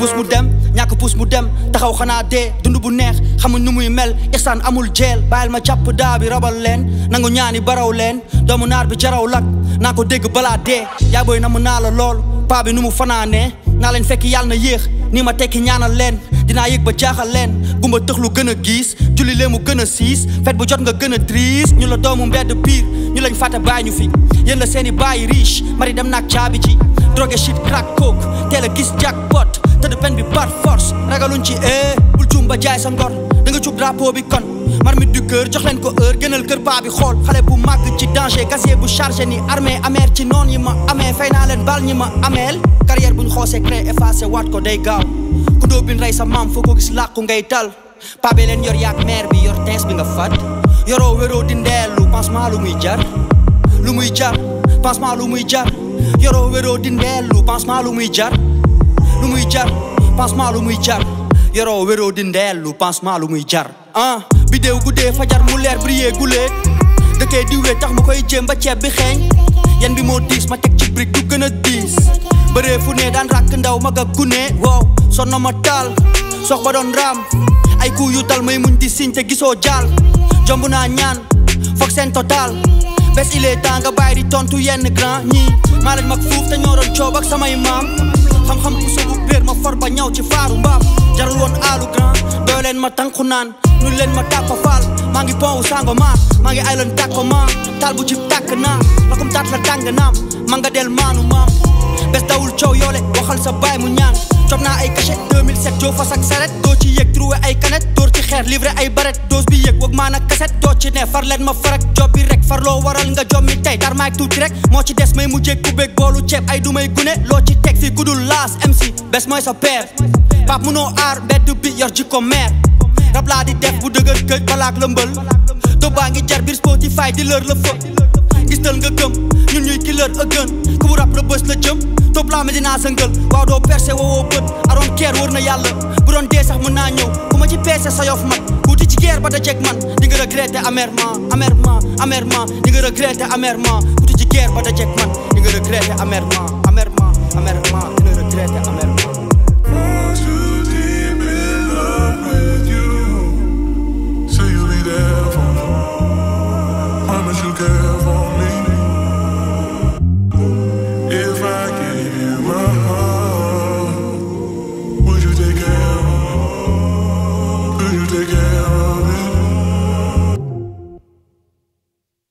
puus mu dem ñàkk puus mu dem taxaw xanaa dee dund bu neex xamuñ nu muy mel ihsaan amul jeel bàyyil ma jàpp daa bi rabal leen nangu ñaani baraw leen doomu naar bi jaraw lak naa ko dégg balaa dee yaa booy na mu naa la lool paa bi nu mu fanaanee naa leen fekk yàlla na yéex nii ma tekki ñaanal leen dinaa yëg ba jaaxal leen gumba tëx lu gën a giis julli lee mu gën a siis fet bu jot nga gën a triis ñu la doomu mbedd piir ñu lañ fàtte bàyyi ñu fi yéen la seeni bàyyi riche mari dem naag caabi ji drogue shit crack coke teel a gis jackpot tëdd pen bi par force ragaluñ ci eh bul juum ba jaay sa ngor da nga cub drapeau bi kon marmite du cœur jox leen ko heure gënal kër paa bi xool xale bu màgg ci danger casier bu chargé ni armée amer ci noon yi ma amee fay naa leen bal ñi ma ameel carrière buñ xoosee créé effacé waat ko day gaaw ku doo bin rey sa maam foo ko gis làqu ngay tal paa bi leen yor yaak mère bi yor tees bi nga fat yoroo wéroo di ndeelu pansement lu muy jar lu muy jar pansement lu muy jar yoroo wéroo di ndeelu pansement lu muy jar lu muy jar pansement lu muy jar yoroo wéroo di ndeelu pansement lu muy jar ah bidéew guddee fajar mu leer briller gulee dëkkee diwee tax mu koy jéem ba ceeb bi xeeñ yan bi moo diis ma teg ci brique du gën a diis bëree fu ne daan ràkk ndaw mag ak gune wow son na ma taal sox ba doon raam ay ku yu dal may muñ di siñ te gisoo jaal jomb naa ñaan foog seen total bés il est temps nga bàyyi di tontu yenn grand ñii maa leen mag fuuf te ñoo doon coob ak samay maam xam-xam ku sobu réer ma for ba ñaw ci faaru mbaam jarul woon aalu grand doo leen ma tànku naan nu leen ma tàkko faal maa ngi pont wu sango maar maa ngi ay leen tàkko maa taal bu ci tàkk naa lakum taat la tàng naam ma nga del maanu maam bés dawul coow yoole waxal sa baay mu ñaan cob naa ay cachet 2007 joo fas ak saret doo ci yëg trouvé ay kanet door ci xeer livré ay baret dose bi yëg wag maan ak kaset doo ci ne far leen ma farak job bi rek far loo waral nga jommi tey tar maag tuuti rek moo ci des may mujjee kubéeg boolu ceeb ay du may gune loo ci teg fi gudul laas MC bés mooy sa père pap munoo aar mbedd bi yor jikko meer rab laa di def bu dëgër këj balaak lëmbël do baa ngi jar biir Spotify di lër la fë gis dal nga gëm ñun ñuy killer a gën ku bu rap la bës la jëm topp laa mi dinaa sëngal waaw doo percé woowoo bët aroon keer wër na yàlla bu doon dee sax mën naa ñëw ku ma ci peese sa yof mat tuuti ci guerre ba da jeg man di nga regretté amèrement amèrement amèrement di nga regretté amèrement tuuti ci guerre ba da jeg man di nga regretté amèrement amèrement amèrement di nga regretté amèrement Was too deep in love with you. Say you'll be there for me. Promise you'll care for me.